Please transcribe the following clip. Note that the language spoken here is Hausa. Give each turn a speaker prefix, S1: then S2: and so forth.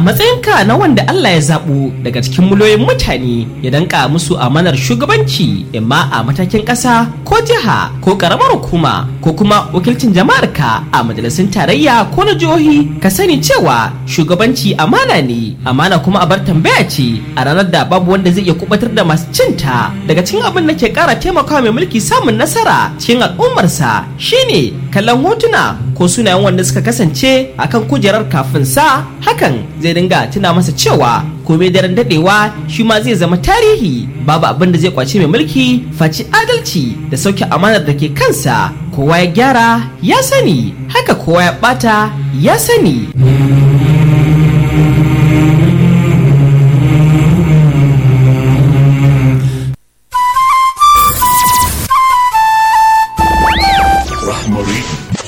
S1: matsayinka na wanda Allah ya zaɓo daga cikin miliyoyin mutane ya danka musu amanar shugabanci imma a matakin ƙasa ko jiha ko ƙaramar hukuma ko kuma wakilcin jama'arka a majalisun tarayya ko na jihohi ka sani cewa shugabanci amana ne amana kuma a bar tambaya ce a ranar da babu wanda zai iya kubatar da masu cinta daga cikin abin da ke ƙara taimakawa mai mulki samun nasara cikin al'ummarsa shine kallon hotuna ko sunayen wanda suka kasance akan kujerar kafin sa hakan zai dinga tuna masa cewa komai daren dadewa shi ma zai zama tarihi babu abin da zai kwace mai mulki faci adalci da sauke amanar da ke kansa kowa ya gyara ya sani haka kowa ya bata ya sani